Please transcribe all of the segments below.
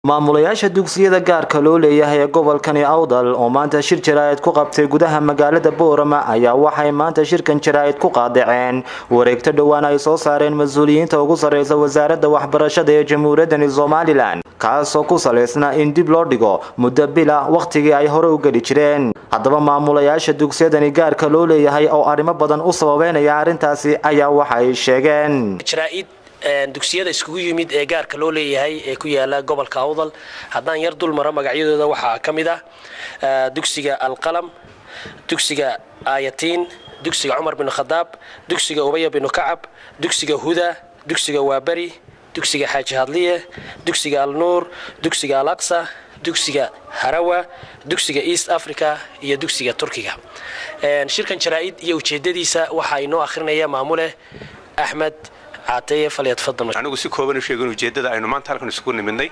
maamulayaasha dugsiyada gaarka loo leeyahay ee gobolkani awdal oo maanta shir jaraa'id ku qabtay gudaha magaalada boorama ayaa waxay maanta shirkan jaraa'id ku qaadaceen wareegto dhowaan ay soo saareen mas-uuliyiinta ugu sarreysa wasaaradda waxbarashada ee jamhuuriyaddani somalilan kaasoo ku salaysna in dib loo dhigo muddo bila wakhtigii ay hore u geli jireen haddaba maamulayaasha dugsiyadani gaarka loo leeyahay oo arrimo badan u sababeynaya arrintaasi ayaa waxa ay sheegeen dugsiyada iskugu yimid ee gaarka loo leeyahay ee ku yaala gobolka awdal haddaan yar dul maro magacyadooda waxaa ka mid ah dugsiga alqalam dugsiga ayatiin dugsiga cumar bin khadaab dugsiga ubaya binu kacab dugsiga huda dugsiga waaberi dugsiga xaaji hadliye dugsiga alnuur dugsiga alaqsa dugsiga harawa dugsiga east africa iyo dugsiga turkiga shirkan jaraa'id iyo ujeedadiisa waxaa inoo akhrinaya maamule axmed anigu si kooban u sheegin ujeeddada aynu maanta halkan isugu nimidnay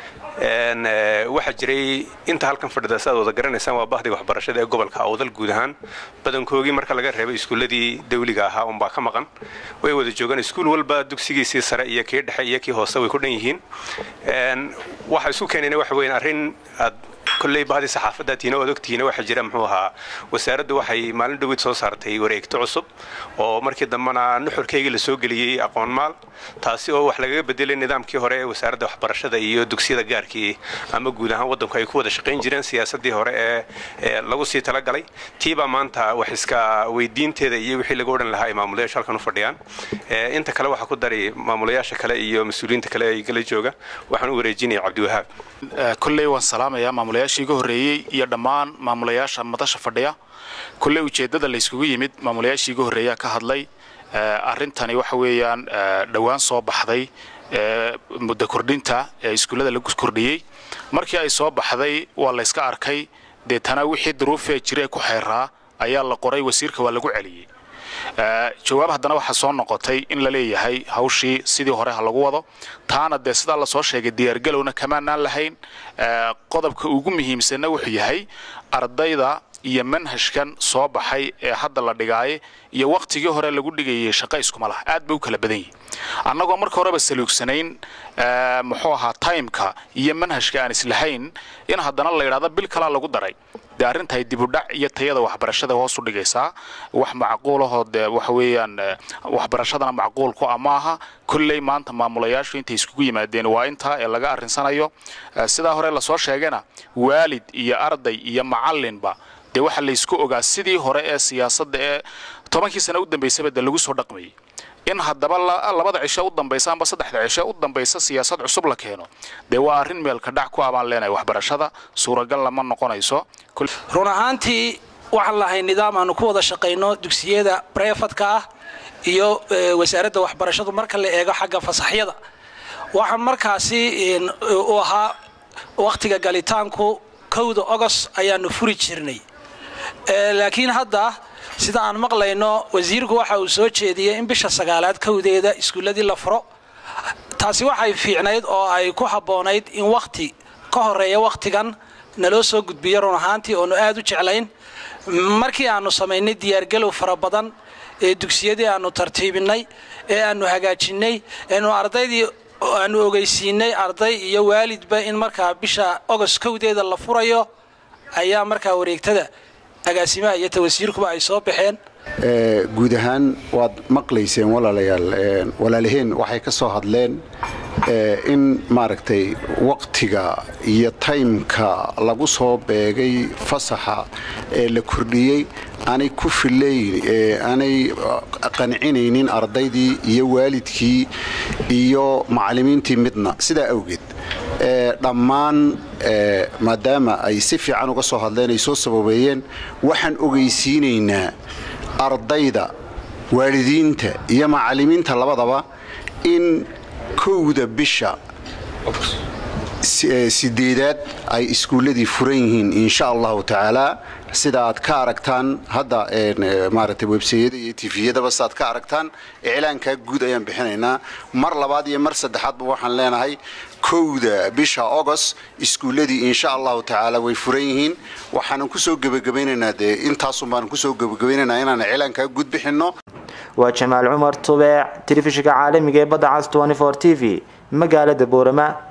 waxaa jiray inta halkan fadhida si aad wada garanaysaan waa bahdiga waxbarashada ee gobolka awdal guud ahaan badankoogii marka laga reebay iskuulladii dawliga ahaa unbaa ka maqan way wada joogaan iskuul walba dugsigiisii sare iyo kii dhexe iyo kii hoose way ku dhan yihiin waxa isku keenayna waxa weyn arrin aad kolley bahdii saxaafadda tiina ood ogtihiina waxaa jira muxuu ahaa wasaaraddu waxay maalin dhaweyd soo saartay wareegto cusub oo markii dambena nuxurkaygii la soo geliyey aqoon maal taasi oo wax lagaga bedelay nidaamkii hore ee wasaaradda waxbarashada iyo dugsiyada gaarkii ama guud ahaan waddanku ay ku wada shaqayn jireen siyaasaddii hore ee lagu sii talagalay tiibaa maanta wax iska weydiinteeda iyo wixii lagu odhan lahaa ay maamulayaashu halkan u fadhiyaan inta kale waxaa ku dari maamulayaasha kale iyo mas-uuliyiinta kale ee kala jooga waxaan u wareejinaya cabdiwahaab kolley waan salaamayaa maamulayaashii iga horreeyey iyo dhammaan maamulayaasha madasha fadhiya kolley ujeeddada layskugu yimid maamulayaashii iga horreeyaa ka hadlay arrintani waxa weeyaan dhowaan soo baxday muddo kordhinta ee iskuullada lagu kordhiyey markii ay soo baxday waa layska arkay deetana wixii duruufee jira ee ku xeeraa ayaa la qoray wasiirka waa lagu celiyey jawaab haddana waxaa soo noqotay in la leeyahay hawshii sidii hore ha lagu wado taana dee sidaa lasoo sheegay diyaargalowna kamaanaan lahayn qodobka ugu muhiimsanna wuxuu yahay ardayda iyo manhajkan soo baxay ee hadda la dhigaaye iyo wakhtigii hore lagu dhigayay shaqo iskuma laha aad bay u kala badan yihin annagoo marka horeba saluugsanayn muxuu ahaa taymka iyo manhajka aan islahayn in haddana la yidhahdo bil kalaa lagu daray dee arrintahay dibudhac iyo tayada waxbarashada hoos u dhigaysaa wax macquulahoo dee waxa weeyaan waxbarashadana macquul ku ah maaha kolley maanta maamulayaashu intay iskugu yimaadeen waa intaa ee laga arrinsanayo sidaa hore lasoo sheegana waalid iyo arday iyo macallinba dee waxaa laysku ogaa sidii hore ee siyaasadda ee tobankii sana u dambaysaba dee lagu soo dhaqmayay in haddaba labada cisho u dambaysa amba saddexda cisho u dambaysa siyaasad cusub la keeno dee waa arrin meelka dhac ku abaan leenahay waxbarashada suuragal lama noqonayso run ahaantii waxaan lahay nidaam aanu ku wada shaqayno dugsiyada brefadka ah iyo wasaaradda waxbarashadu marka la eego xagga fasaxyada waxaan markaasi u ahaa wakhtiga galitaanku kowda ogos ayaanu furi jirnay laakiin hadda sida aan maqlayno wasiirku waxa uu soo jeediyey in bisha sagaalaad kowdeeda iskuulladii la furo taasi waxay fiicnayd oo ay ku habboonayd in wakhti ka horeeya wakhtigan naloo soo gudbiyo run ahaantii oonu aad u jeclayn markii aanu samaynay diyaargalow fara badan ee dugsiyadii aanu tartiibinay ee aanu hagaajinnay eenu ardaydii aanu ogeysiinay arday iyo waalidba in markaa bisha ogos kowdeeda la furayo ayaa markaa wareegtada agaasimaha iyo tawasiirkuba ay soo baxeen guud ahaan waad maqlayseen walaalayaal walaalaheen waxay ka soo hadleen in maaragtay waqtiga iyo taymka lagu soo beegay fasaxa ee la kordhiyey aanay ku filayn aanay qancinaynin ardaydii iyo waalidkii iyo macallimiintii midna sidaa awgeed dhammaan maadaama ay si fiican uga soo hadleen ay soo sababeeyeen waxaan ogeysiinaynaa ardayda waalidiinta iyo macallimiinta labadaba in kowda bisha sideedaad ay iskuulladii furan yihiin insha allahu tacaalaa sida aad ka aragtaan hadda maaragtay websayada iyo tifiyadaba sidaad ka aragtaan iclaankaa guud ayaan bixinaynaa mar labaad iyo mar saddexaadba waxaan leenahay kowda bisha agost iskuulladii insha allahu tacaala way furan yihiin waxaanan kusoo gebagabaynaynaa dee intaasun baanan kusoo gebagabaynaynaa inaan iclaankaa guud bixinno waa jamaal cumar tubeec telefishinka caalamiga ee badda cas t v magaalada boorama